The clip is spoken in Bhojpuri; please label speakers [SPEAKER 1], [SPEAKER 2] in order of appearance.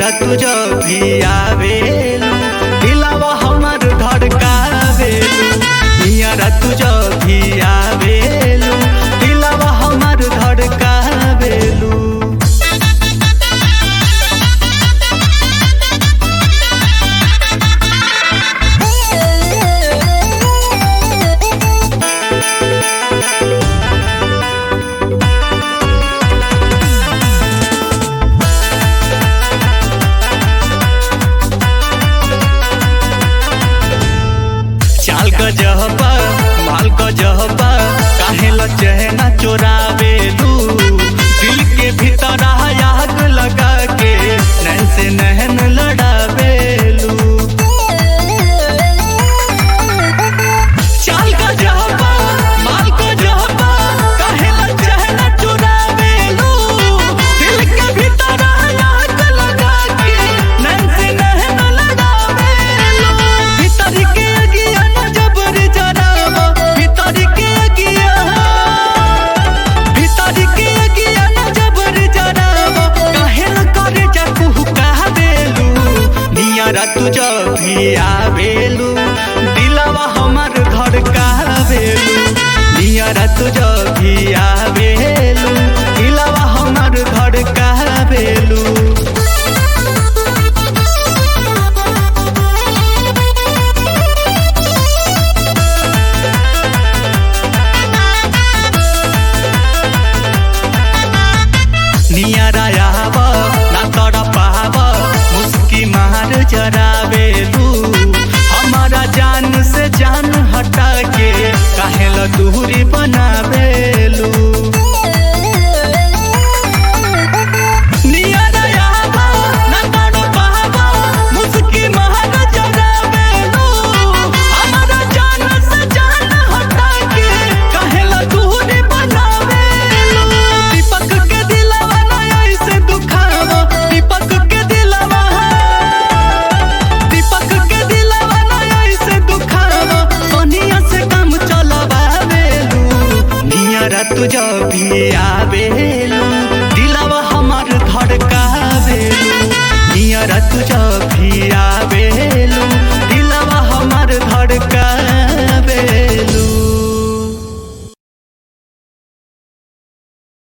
[SPEAKER 1] नियरा तुझ भी आवेलू दिलावा हमर धड़कावेलू नियरा तुझ भी आवेलू दिलावा हमर धड़कावेलू चाल क जहबा माल क जहबा काहे ल चहना चोरावेलू दिल के भीतर आग लगा के नैन से नहन लड़ावेलू चाल क जहबा माल क जहबा काहे ल चहना चोरावेलू दिल के भीतर आग लगा के नैन से नहन लड़ावेलू भीतर के अगिया न जबर जरावा भीतर के अगिया भीतर के अगिया न जबर जरावा काहे न करे जा कुहू कहबेलू नियरा तुझ भी आवेलू दिलवा हमर धड़कावेलू नियरा तुझ भी आवेलू दिलवा हमर धड़कावेलू नियरा आव ना तड़ पाव मुस्की मार जरावेलू हमारा जान से जान हटा के काहे ल दूरी बनावेलू नियरा आव ना तड़ पाव मुस्की मार जरावेलू हमारा जान से जान हटा के काहे ल दूरी बनावेलू दीपक के दिलवा ना ऐसे दुखावा दीपक के दिलवा दीपक के दिलवा ना ऐसे दुखावा सोनिया से काम चलवावेलू नियरा तुझ भी आवे